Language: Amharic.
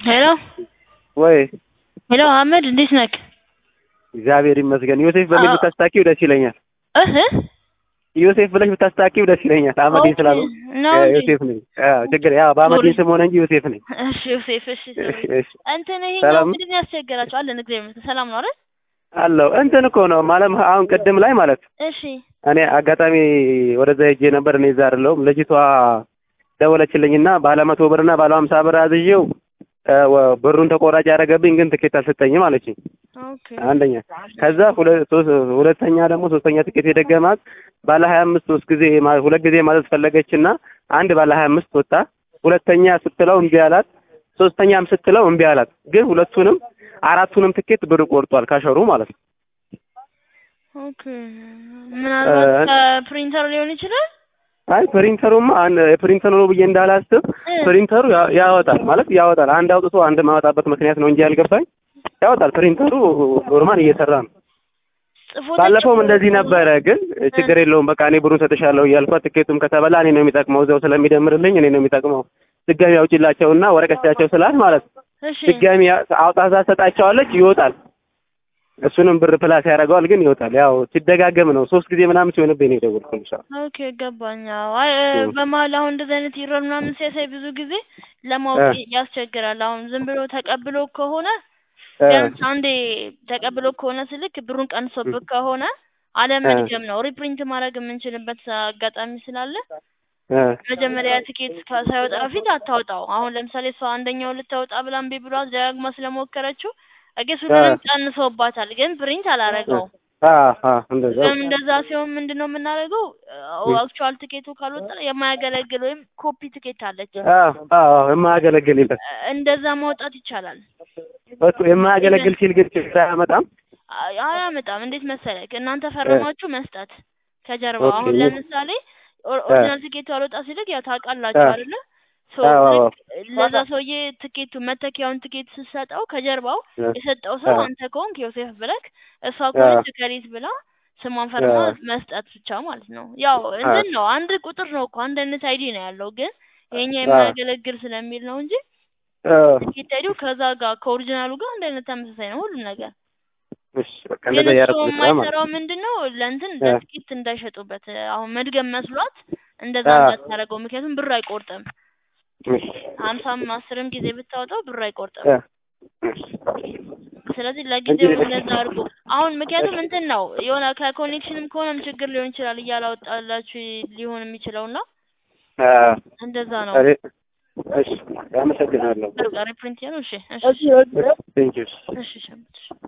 ሄሎ ወይ ሄሎ አህመድ እንዴት ነህ? እግዚአብሔር ይመስገን። ዮሴፍ በሚል አዎ። ብታስታኪው ደስ ይለኛል። እህ ዮሴፍ ብለሽ ብታስታኪው ደስ ይለኛል። አህመድ ኦኬ፣ ስላሉ ነው እንዴ? ዮሴፍ ነኝ። አዎ ችግር ያው በአህመድ ስም ሆነ እንጂ ዮሴፍ ነኝ። እሺ ዮሴፍ፣ እሺ እሺ ሶሪ። እሺ እንትን ይሄኛው ሰላም ምንድን ነው ያስቸገራቸው? አለን እግዚአብሔር ይመስገን ሰላም ነው አይደል? አለው እንትን እኮ ነው ማለት አሁን ቅድም ላይ ማለት እሺ እኔ አጋጣሚ ወደዛ ሄጄ ነበር። እኔ እዛ አይደለሁም። ልጅቷ ደወለችልኝና ባለ መቶ ብርና ባለ ሀምሳ ብር አዝዤው እ ወ- ብሩን ተቆራጭ ያደረገብኝ ግን ትኬት አልሰጠኝም አለችኝ። ኦኬ አንደኛ ከዛ ሁለ- ሶስት- ሁለተኛ ደግሞ ሶስተኛ ትኬት የደገማት ባለ ሀያ አምስት ሶስት ጊዜ ማ- ሁለት ጊዜ ማዘዝ ፈለገችና አንድ ባለ ሀያ አምስት ወጣ። ሁለተኛ ስትለው እምቢ አላት። ሶስተኛም ስትለው እምቢ አላት። ግን ሁለቱንም አራቱንም ትኬት ብር ቆርጧል ካሸሩ ማለት ነው። ኦኬ ምናልባት እ- ከፕሪንተር ሊሆን ይችላል። አይ ፕሪንተሩማ አን ፕሪንተሩ ነው ብዬ እንዳላስብ እ፣ ፕሪንተሩ ያ- ያወጣል ማለት ያወጣል። አንድ አውጥቶ አንድ ማወጣበት ምክንያት ነው እንጂ ያልገባኝ ያወጣል። ፕሪንተሩ ኖርማል እየሰራ ነው። ጽፎ ባለፈውም ተጭኖ እንደዚህ ነበረ፣ ግን ችግር የለውም በቃ እኔ ብሩን ሰጥሻለሁ እያልኳት ትኬቱም ከተበላ እኔ ነው የሚጠቅመው እዛው ስለሚደምርልኝ እኔ ነው የሚጠቅመው። ድጋሚ አውጪላቸውና ወረቀት ስጫቸው ስላት ማለት ነው እሺ ድጋሚ አውጣታ ሰጣቸዋለች፣ ይወጣል። እሱንም ብር ፕላስ ያደርገዋል፣ ግን ይወጣል። ያው ሲደጋገም ነው ሶስት ጊዜ ምናምን ሲሆንብኝ ነው የደወልኩልሽ። ኦኬ ገባኝ። አዎ አይ እ፣ እም። በመሀል አሁን እንደዚህ አይነት ኢረር ምናምን ሲያሳይ ብዙ ጊዜ ለማወቅ ያስቸግራል። አሁን ዝም ብሎ ተቀብሎ ከሆነ እ፣ ቢያንስ አንዴ ተቀብሎ ከሆነ ስልክ ብሩን ቀንሶብህ ከሆነ አለመድገም ነው። ሪፕሪንት ማድረግ የምንችልበት አጋጣሚ ስላለ እ፣ መጀመሪያ ትኬት ካ- ሳይወጣ በፊት አታውጣው። አሁን ለምሳሌ እሷ አንደኛው ልታወጣ ብላ እምቢ ብሏት ደጋግማ ስለሞከረችው እጌስ ሁሉንም ቀንሶባታል፣ ግን ፕሪንት አላረገውም። አ አ እንደዛ ግን እንደዛ ሲሆን ምንድን ነው የምናደርገው? አክቹዋል ትኬቱ ካልወጣ የማያገለግል ወይም ኮፒ ትኬት አለች፣ አ አ የማያገለግል የለም እንደዛ ማውጣት ይቻላል። እሱ የማያገለግል ሲል ግን ችግር አያመጣም። አይ- አያመጣም። እንዴት መሰለህ እናንተ ፈርማችሁ መስጠት ከጀርባ ኦኬ። አሁን ለምሳሌ ኦር- ኦሪጂናል ትኬቱ አልወጣ ሲልክ ያው ታውቃላችሁ አ። አይደለ? ሶ አዎ፣ አዎ። ልክ ለዛ ሰውዬ ትኬቱ መተኪያውን ትኬት ስትሰጠው ከጀርባው እ፣ የሰጠው ሰው አ። አንተ ከሆንክ ዮሴፍ ብለክ እሷ ከሆነች ከሪት ብላ ስሟን ፈርማ አ። መስጠት ብቻ ማለት ነው። ያው እንትን ነው አንድ ቁጥር ነው እኮ አንድ አይነት አይዲ ነው ያለው፣ ግን ይሄኛ አ። የማያገለግል ስለሚል ነው እንጂ አ፣ ትኬት አይዲው ከዛ ጋር ከኦሪጂናሉ ጋር አንድ አይነት ተመሳሳይ ነው ሁሉም ነገር። እሺ በቃ ግን እንደዛ እሱ እያደረኩ ልስራ ማለት ነው። የማይሰራው ምንድን ነው ለእንትን እ። ለጥቂት እንዳይሸጡበት አሁን መድገም መስሏት እንደዛ አ። እንዳታደርገው፣ ምክንያቱም ብር አይቆርጥም። እሺ ሀምሳም አስርም ጊዜ ብታወጣው ብር አይቆርጥም። እ፣ እሺ ስለዚህ ለጊዜው እንጂ- እንደዛ አድርጎ አሁን ምክንያቱም እንትን ነው የሆነ ከኮኔክሽንም ከሆነም ችግር ሊሆን ይችላል እያላወጣላችሁ ሊሆን የሚችለው እና አ፣ እንደዛ ነው። እኔ- እሺ አመሰግናለሁ። ሪፕሪንት ነው። እሺ እሺ ቴንኪው እሺ ሸምት